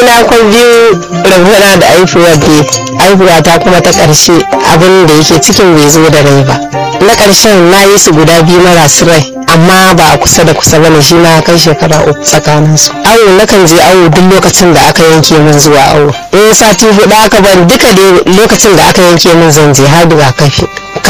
na kwan biyu rabona da aifuwar da aifuwa ta kuma ta ƙarshe abin da yake cikin bai zo da rai ba na ƙarshen na yi su guda biyu marasu rai amma ba a kusa da kusa bane shi na kai shekara uku tsakanin su awo nakan je awo duk lokacin da aka yanke min zuwa awo in sati hudu aka bari duka dai lokacin da aka yanke min zan je har rigakafi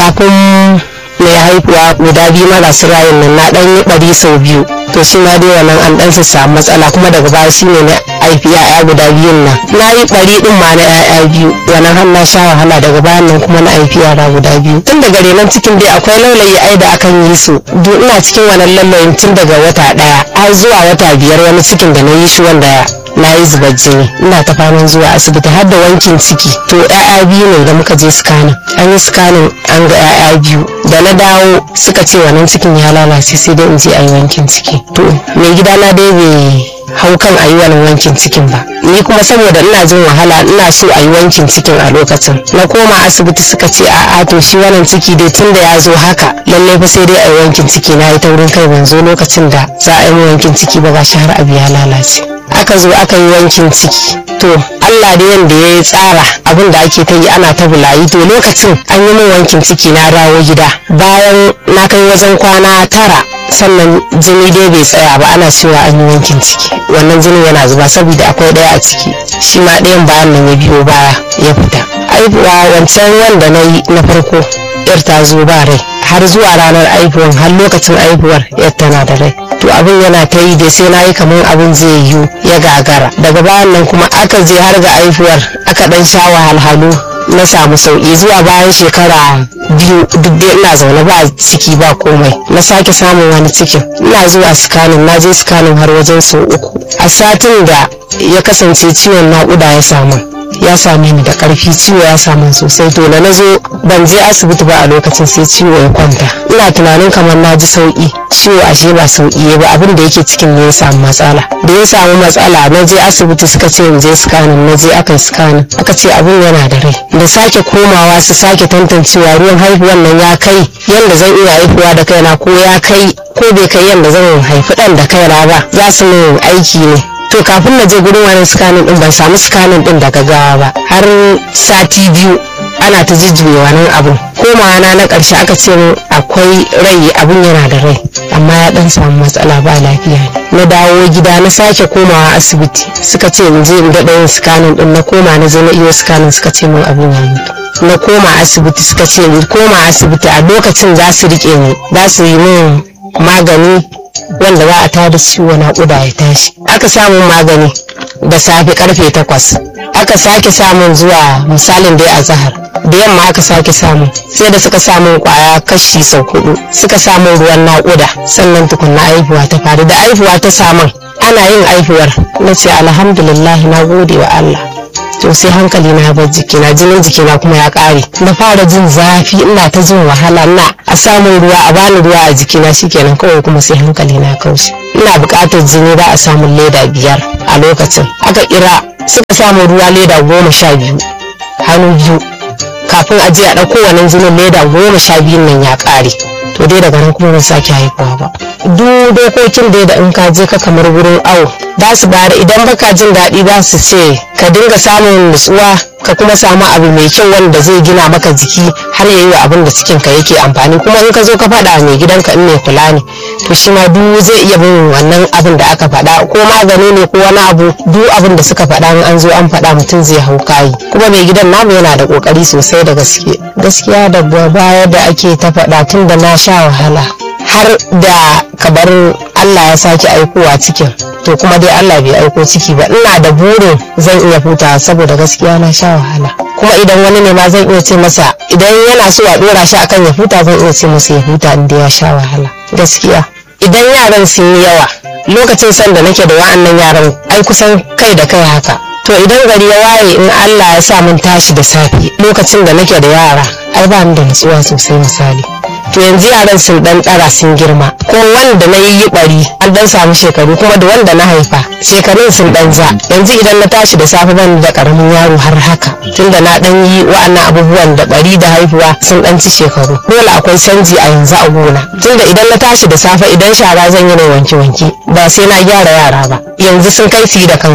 kafin mai haihuwa guda biyu marasu rayin nan na dan yi bari sau biyu to shi ma dai wannan an dan samu matsala kuma daga baya shi ne na haifi ya'ya guda biyun nan na yi bari din ma na ya'ya biyu wannan har na sha wahala daga bayan nan kuma na haifi yara guda biyu tun daga renon cikin dai akwai laulayi ai da akan yi su duk ina cikin wannan laulayin tun daga wata daya har zuwa wata biyar wani cikin da na yi shi wanda na yi zubar jini ina ta faman zuwa asibiti har da wankin ciki to ya'ya biyu ne da muka je scanning an yi scanning an ga ya'ya biyu da na dawo suka ce wannan cikin ya lalace sai dai in je a yi wankin ciki to mai gida na dai bai hau kan a yi wani wankin cikin ba ni kuma saboda ina jin wahala ina so a yi wankin cikin a lokacin na koma asibiti suka ce a'a to shi wannan ciki dai tun da ya zo haka lallai fa sai dai a yi wankin ciki na yi taurin kai ban zo lokacin da za a yi wankin ciki ba gashi har abu ya lalace aka zo aka yi wankin ciki to Allah da yanda ya tsara abin da ake ta yi ana ta bulayi to lokacin an yi min wankin ciki na dawo gida bayan na kai wajen kwana tara sannan jini dai bai tsaya ba ana cewa an yi wankin ciki wannan jinin yana zuba saboda akwai ɗaya a ciki shi ma ɗayan bayan nan ya biyo baya ya fita aibuwa wancan wanda na yi na farko yar ta zo ba rai har zuwa ranar aihuwar har lokacin aihuwar yar tana da rai to abin yana ta yi da sai na yi kamar abin zai yiwu ya gagara daga bayan nan kuma aka je har ga aihuwar aka dan sha wahalhalu na samu sauki zuwa bayan shekara biyu duk dai ina zaune ba ciki ba komai na sake samun wani cikin ina zuwa sikanin na je sikanin har wajen sau uku a satin da ya kasance ciwon naƙuda ya samu ya same ni da karfi ciwo ya samu sosai to da na zo ban je asibiti ba a lokacin sai ciwo ya kwanta ina tunanin kamar na ji sauki ciwo ashe ba sauki ya ba abin da yake cikin ne ya samu matsala da ya samu matsala na je asibiti suka ce in je scanning na je aka yi scanning aka ce abin yana da rai da sake komawa su sake tantancewa ruwan haihuwan nan ya kai yadda zan iya haihuwa da kaina ko ya kai ko bai kai yadda zan haifi ɗan da kaina ba za su min aiki ne to kafin na je gurin wani scanning din ban samu scanning din daga gawa ba har sati biyu ana ta jijjiye wannan abun komawa na na karshe aka ce min akwai rai abun yana da rai amma ya dan samu matsala ba lafiya ne na dawo gida na sake komawa asibiti suka ce in je in daɗa yin scanning din na koma na je na iyo scanning suka ce min abun ya mutu na koma asibiti suka ce ni koma asibiti a lokacin za su rike ni za su yi min magani wanda za a tada ciwo naƙuda ya tashi aka samun magani da safe karfe takwas aka sake samun zuwa misalin dai a zahar da yamma aka sake samu sai da suka samun kwaya kashi sau hudu suka samun ruwan naƙuda sannan tukunna aihuwa ta faru da aihuwa ta samun ana yin aihuwar na ce alhamdulillah na gode wa Allah to sai hankali na bar jikina jinin jikina kuma ya kare na fara jin zafi ina ta jin wahala na a samun ruwa a bani ruwa a jikina shikenan kawai kuma sai hankali na kauce ina buƙatar jini ba a samun leda biyar a lokacin aka kira suka samu ruwa leda goma sha biyu hannu biyu kafin a je a ɗauko wannan jinin leda goma sha biyun nan ya ƙare to dai daga nan kuma ban sake haihuwa ba duk dokokin dai da in ka je ka kamar wurin awo za su bayar idan baka jin daɗi za su ce ka dinga samun nutsuwa ka kuma samu abu mai kyau wanda zai gina maka jiki har ya yi wa abin da cikin ka yake amfani kuma in ka zo ka faɗa mai gidanka in mai kula ne to shi ma duk zai iya bin wannan abin da aka faɗa ko magani ne ko wani abu duk abin da suka faɗa in an zo an faɗa mutum zai hau kayi kuma mai gidan namu yana da kokari sosai da gaske gaskiya da baya da ake ta faɗa tun da na sha wahala har da kabar Allah ya sake aikowa cikin to kuma dai Allah bai aiko ciki ba ina da burin zan iya huta saboda gaskiya na sha wahala kuma idan wani ne ma zan iya ce masa idan yana so a dora shi akan ya huta zan iya ce masa ya huta inda ya sha wahala gaskiya idan yaran sun yi yawa lokacin san da nake da wa'annan yaran ai kusan kai da kai haka to idan gari ya waye in Allah ya sa mun tashi da safe lokacin da nake da yara ai ba ni da nutsuwa sosai misali to yanzu yaran sun dan ɗara sun girma ko wanda na yi bari an dan samu shekaru kuma da wanda na haifa shekarun sun dan za yanzu idan na tashi da safe ban da karamin yaro har haka tunda na dan yi wa'annan abubuwan da bari da haihuwa sun dan ci shekaru dole akwai canji a yanzu a gona tunda idan na tashi da safe idan shara zan yi na wanke wanke ba sai na gyara yara ba yanzu sun kai su yi da kansu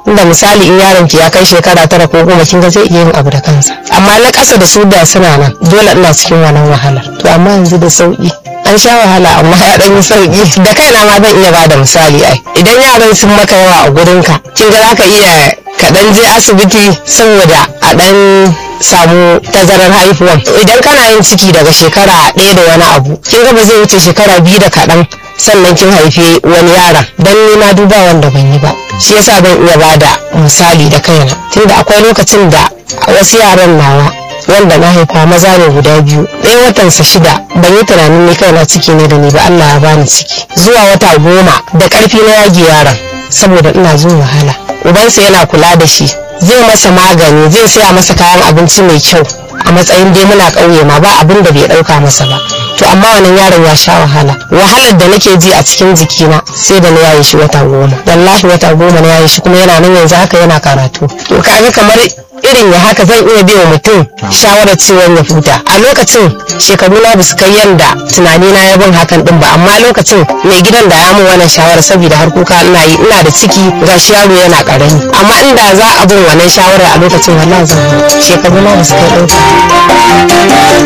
inda misali in yaron ki ya kai shekara tara ko goma kin ga zai iya yin abu da kansa amma na ƙasa da su da suna nan dole ina cikin wannan wahalar to amma yanzu da sauki an sha wahala amma ya dan yi sauki da kaina ma zan iya bada misali ai idan yaran sun maka yawa a gurinka kin ga zaka iya ka dan je asibiti saboda a dan samu tazarar haihuwan idan kana yin ciki daga shekara ɗaya da wani abu kin ga ba zai wuce shekara biyu da kaɗan sannan kin haifi wani yaron dan ni na duba wanda ban yi ba shi yasa ban iya bada misali da kaina tunda akwai lokacin da wasu yaran nawa wanda na haifa maza ne guda biyu ɗaya watansa shida ban yi tunanin ni kaina ciki ne da ni ba Allah ya bani ciki zuwa wata goma da ƙarfi na yage yaron saboda ina jin wahala ubansa yana kula da shi zai masa magani zai saya masa kayan abinci mai kyau a matsayin dai muna ƙauye ma ba abin da bai ɗauka masa ba to amma wannan yaron ya sha wahala wahalar da nake ji a cikin jikina sai da na yaye shi wata goma wallahi wata goma na yaye shi kuma yana nan yanzu haka yana karatu to kaga kamar irin ya haka zan iya biya mutum shawarar ciwon ya huta a lokacin shekaru na basu kai yanda tunani na ya bin hakan din ba amma lokacin mai gidan da ya mun wannan shawarar saboda har kuka ina yi ina da ciki gashi yaro yana karami amma inda za a bin wannan shawarar a lokacin wallahi zan huta shekaru na basu kai ɗauka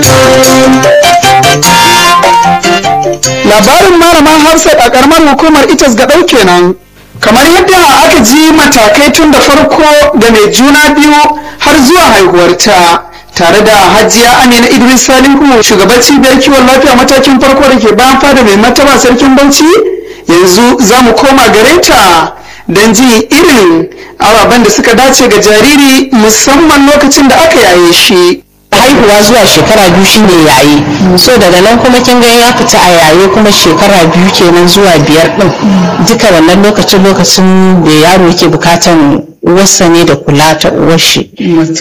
labarin malaman hafsat a karamar hukumar itas ga ɗau kenan kamar yadda aka ji matakai tun da farko da mai juna biyu har zuwa haihuwarta tare da hajiya amina idris salihu shugaban cibiyar kiwon lafiya matakin farko da ke bayan fada mai mataba sarkin bauchi yanzu za mu koma gare ta don ji irin ababen da suka dace ga jariri musamman lokacin da aka yaye shi haihuwa zuwa shekara biyu shine yayi so daga nan kuma kin ga ya fita a yaye kuma shekara biyu kenan zuwa biyar din duka wannan lokacin lokacin da yaro yake bukatan uwarsa ne da kula ta uwar shi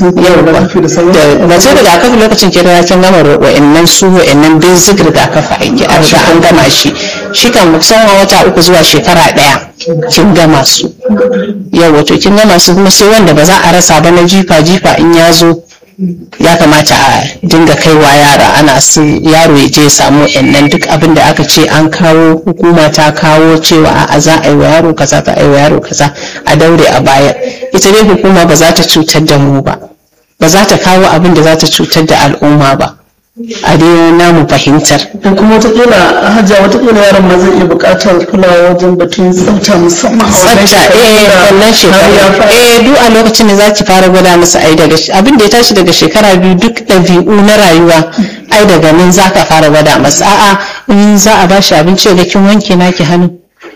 da mace rigakafi lokacin kira ya kin gama wa'annan su wa'annan basic rigakafi aiki an riga an gama shi shi kan musamman wata uku zuwa shekara daya kin gama su yau wato kin gama su kuma sai wanda ba za a rasa ba na jifa jifa in ya zo ya kamata a dinga kaiwa yara ana su yaro ya je samu nan duk abin da aka ce an kawo hukuma ta kawo cewa a za a yi wa yaro kaza za a yi wa yaro kaza a daure a baya ita dai hukuma ba za ta cutar da mu ba ba za ta kawo abin da za ta cutar da al'umma ba a dai namu fahimtar kuma watakila hajja watakila yaron ma zai iya buƙatar kulawa wajen batun tsafta musamman a wannan tsafta eh wannan shekara eh duk a lokacin da zaki fara gwada musu ai daga abin da ya tashi daga shekara biyu duk ɗabi'u na rayuwa ai daga nan zaka fara gwada masa a'a in za a bashi abinci ga kin wanke naki hannu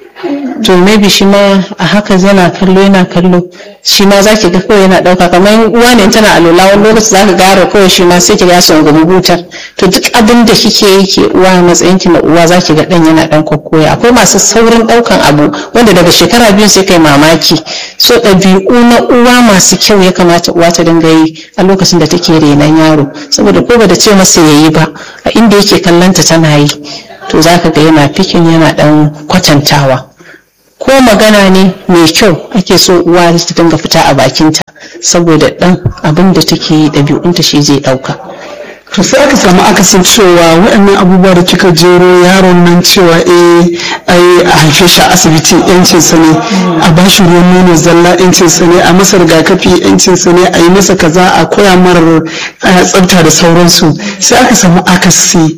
to maybe shi ma a haka yana kallo yana kallo shi ma za ki ga kawai yana ɗauka kamar uwa ne tana alola wani lokaci za ka gara kawai shi ma sai ki ga son gumi butar to duk abin da kike yi ke uwa a matsayin ki na uwa za ki ga ɗan yana ɗan koya akwai masu saurin ɗaukan abu wanda daga shekara biyu sai kai mamaki so ɗabi'u na uwa masu kyau ya kamata uwa ta dinga yi a lokacin da take renon yaro saboda ko ba da ce masa yayi ba a inda yake kallonta tana yi to za ka ga yana fikin yana ɗan kwatantawa ko magana ne mai kyau ake so uwa ta dinga fita a bakinta saboda ɗan abin da take yi ɗabi'unta shi zai ɗauka to sai aka samu akasin cewa waɗannan abubuwa da kika jero yaron nan cewa eh ai a haife shi a asibiti yancin sa ne a ba shi ruwan nono zalla yancin sa ne a masa rigakafi yancin sa ne a yi masa kaza a koya mara tsafta da sauransu sai aka samu akasi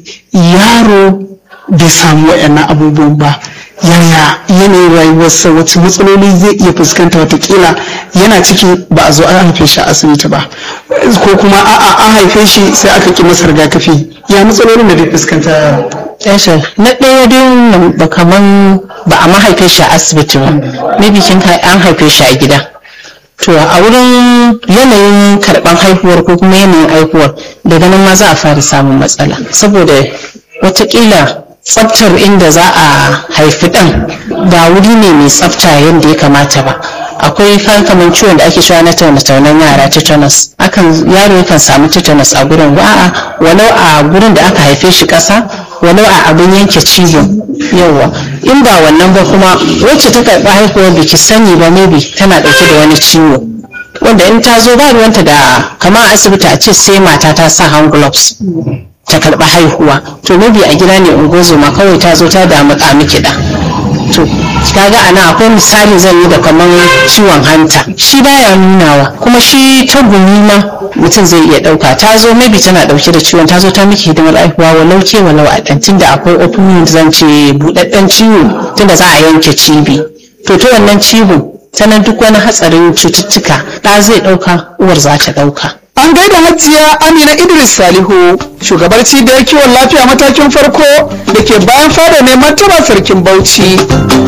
yaro bai samu waɗannan abubuwan ba yaya yanayin rayuwarsa wacce matsaloli zai iya fuskanta watakila yana ciki ba a zo an haife shi a asibiti ba ko kuma a'a an haife shi sai aka ki masa rigakafi ya matsalolin da zai fuskanta Yasha, na ɗaya dai ba kaman ba a mahaife shi a asibiti ba maybe kin an haife shi a gida to a wurin yanayin karɓan haihuwar ko kuma yanayin haihuwar daga nan ma za a fara samun matsala saboda watakila tsaftar inda za a haifi ɗan ba wuri ne mai tsafta yadda ya kamata ba akwai kamar ciwon da ake cewa na taune-taunen yara tetanus akan yaro yakan samu tetanus a gurin a'a walau a gurin da aka haife shi ƙasa walau a abin yanke cizo yawa in ba wannan ba kuma wacce ta karɓi haihuwar da ki sani ba maybe tana ɗauke da wani ciwo wanda in ta zo ba ruwanta da kamar asibiti a ce sai mata ta sa hand gloves ta karɓi haihuwa to maybe a gida ne ungozoma kawai ta zo ta damu miki da to kaga ana akwai misali zan yi da kamar ciwon hanta shi baya nunawa kuma shi ta gumi ma mutum zai iya dauka ta zo maybe tana dauke da ciwon ta zo ta miki hidimar aihuwa walau ke walau a dan tunda akwai open zan ce budadden ciwo tunda za a yanke cibi to ta wannan cibin sanan duk wani hatsarin cututtuka ɗa zai ɗauka uwar za ta ɗauka An gaida hajiya Amina Idris Salihu, shugabar cibiyar kiwon lafiya matakin farko da ke bayan fada ne martaba sarkin Bauchi.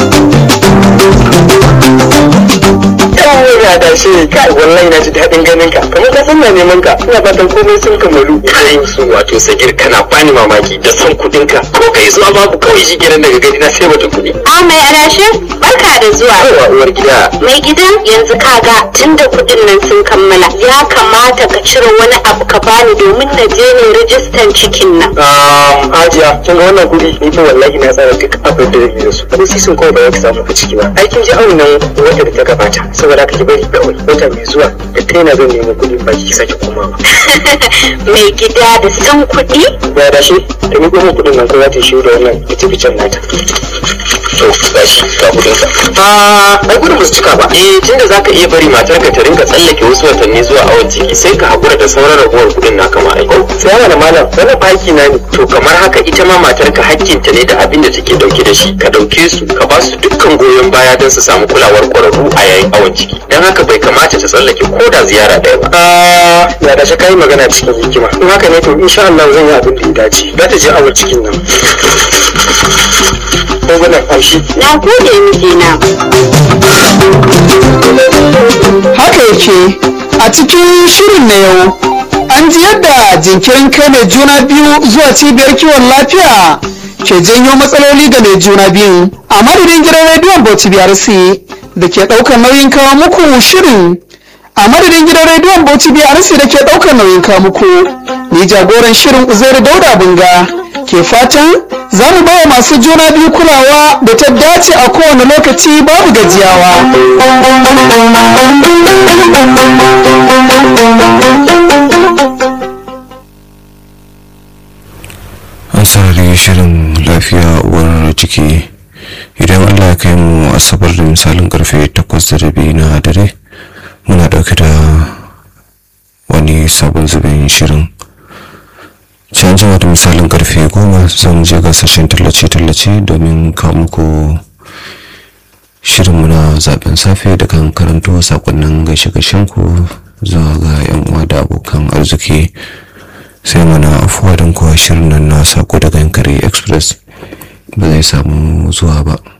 yawon ya da shi kai wallahi na ji daɗin ganin ka kamar ka san na neman ka ina fatan komai sun kamalu kai su wato sagir kana bani mamaki da son kuɗin ka ko kai zuwa babu kawai shi kenan daga gani na sai batun kuɗi A mai adashe barka da zuwa. yawa uwar gida Mai gidan yanzu kaga tunda kuɗin nan sun kammala ya kamata ka cire wani abu ka bani domin na je ne rijistan cikin nan. um, hajiya kin ga wannan kuɗi ni fa wallahi na tsara duk abin da zai da su ko sisin kawai ba za ki samu ku ciki ba aikin ji auna wata da ta gabata saboda haka ki bari kawai wata mai zuwa da kaina zan nemi kuɗi ba ki sake komawa Mai gida da san kuɗi? ya da shi da ni goma kuɗin nan ko za ta shi da wannan ita ficen nata to gashi ga kuɗin ka a ai gudun musu cika ba eh tunda zaka iya bari matar ka ta rinka tsallake wasu watanni zuwa awon ciki sai ka hakura da sauran ragowar kuɗin naka ma aiko sai mana malam wannan baki na ne to kamar haka ita ma matar ka hakkinta ne da abin da take dauke da shi ka dauke su ka ba su dukkan goyon baya don su samu kulawar kwararru a yayin awon ciki dan haka bai kamata ta tsallake ko da ziyara ɗaya ba a ya da shi kai magana cikin hikima in haka ne to insha Allah zan yi abin da ya dace za ta je awon cikin nan ko gwanan amshi Na gode mijina. Haka yake a cikin shirin na yau an ji yadda jinkirin kai mai juna biyu zuwa cibiyar kiwon lafiya ke janyo matsaloli ga mai juna biyu a madadin gidan rediyon Bauchi BRC da ke ɗaukar nauyin kawo muku shirin a madadin gidan rediyon Bauchi BRC da ke ɗaukar nauyin kawo muku ni jagoran shirin Uzairu Dauda Bunga ke fatan za mu bawa masu juna biyu kulawa da ta dace a kowane lokaci babu gajiyawa. an sarari shirin lafiya uwar ciki idan allah ya kai mu asabar da misalin karfe 8 da rabi na dare muna dauke da wani sabon zubin shirin can jima da misalin karfe 10 zan je gasashen tallace-tallace domin kawo muku shirinmu na zaben safe da kan karanto sakonnin gaishe-gaishen ku zuwa ga 'yan uwa da abokan arziki sai mana afuwa don kuwa shirin nan na sako daga yankari express ba zai samu zuwa ba